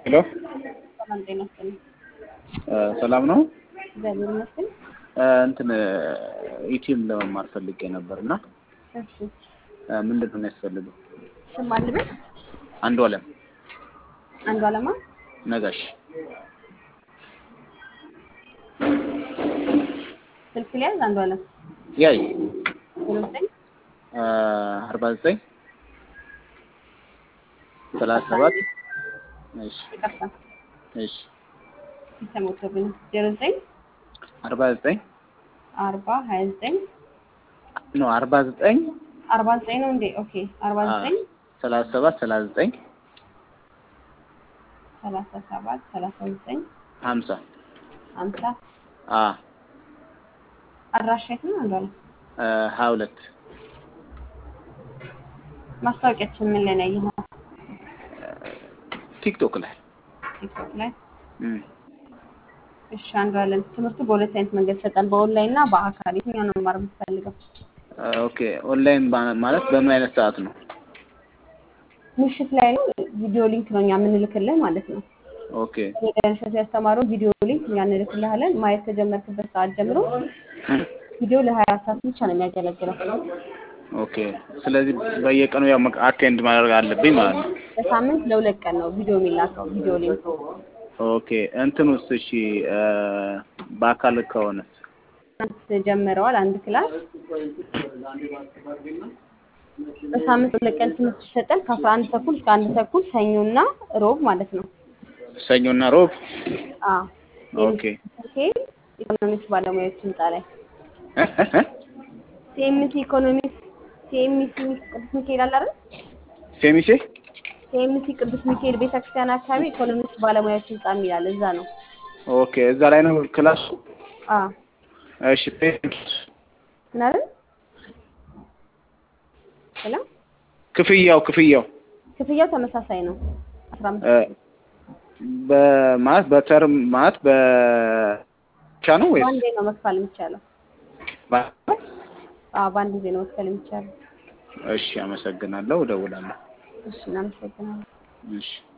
ሄሎ ሰላም ጤና ይስጥልኝ። ሰላም ነው። እግዚአብሔር ይመስገን። እንትን ዩቲዩብ ለመማር ፈልጌ ነበር እና እሺ ምንድን ነው የሚያስፈልገው? ስም አልበል አንዱ አለም አንዱ አለማ ነጋሽ ስልክ ሊያዝ አንዱ አለም ያይ ዜሮ ዘጠኝ አርባ ዘጠኝ ሰላሳ ሰባት እሺ ይቅርታ እሺ ተሞቶብኝ ዜሮ ዘጠኝ አርባ ዘጠኝ አርባ ሀያ ዘጠኝ ኖ አርባ ዘጠኝ አርባ ዘጠኝ ነው እንዴ? ኦኬ አርባ ዘጠኝ ሰላሳ ሰባት ሰላሳ ዘጠኝ ሰላሳ ሰባት ሰላሳ ዘጠኝ ሀምሳ ሀምሳ አ አድራሻ የት ነው አንዱ አለም? ሀያ ሁለት ማስታወቂያችን ምን ላይ ነው ያየኸው? ቲክቶክ ላይ ቲክቶክ ላይ እም። እሺ አንዱ አለም ትምህርቱ በሁለት አይነት መንገድ ይሰጣል፣ በኦንላይን እና በአካል። የትኛው ነው መማር የምትፈልገው? ኦኬ ኦንላይን ባ- ማለት በምን አይነት ሰዓት ነው? ምሽት ላይ ነው። ቪዲዮ ሊንክ ነው እኛ የምንልክልህ ማለት ነው። ኦኬ የደረሰት ያስተማረው ቪዲዮ ሊንክ እኛ እንልክልሃለን። ማየት ከጀመርክበት ሰዓት ጀምሮ ቪዲዮ ለሀያ ሰዓት ብቻ ነው የሚያገለግለው። ኦኬ ስለዚህ በየቀኑ ያው አቴንድ ማድረግ አለብኝ ማለት ነው። በሳምንት ለሁለት ቀን ነው ቪዲዮ የሚላከው ቪዲዮ ሊንክ። ኦኬ እንትን ውስጥ እሺ እ በአካል ከሆነስ ትናንት ጀምረዋል አንድ ክላስ በሳምንት ሁለት ቀን ትምህርት ይሰጣል ከአስራ አንድ ተኩል እስከ አንድ ተኩል ሰኞና ሮብ ማለት ነው። ሰኞና ሮብ? አዎ ኦኬ ኢኮኖሚክስ ባለሙያዎች ህንጻ ላይ ሲኤምሲ ኢኮኖሚክስ ሲኤምሲ ቅዱስ ሚካኤል አለ አይደል? ሴሚሴ ሲኤምሲ ቅዱስ ሚካኤል ቤተክርስቲያን አካባቢ ኢኮኖሚክስ ባለሙያዎች ህንጻ የሚላል እዛ ነው። ኦኬ እዛ ላይ ነው ክላሱ? አዎ እሺ ፔመንት ምን አይደል? ሄሎ ክፍያው ክፍያው ክፍያው ተመሳሳይ ነው። አስራ አምስት እ በማለት በተርም ማለት በቻ ነው ወይስ በአንዴ ነው መክፈል የሚቻለው። በ- አዎ በአንድ ጊዜ ነው መክፈል የሚቻለው። እሺ አመሰግናለሁ እደውላለሁ እሺ እናመሰግናለን። እሺ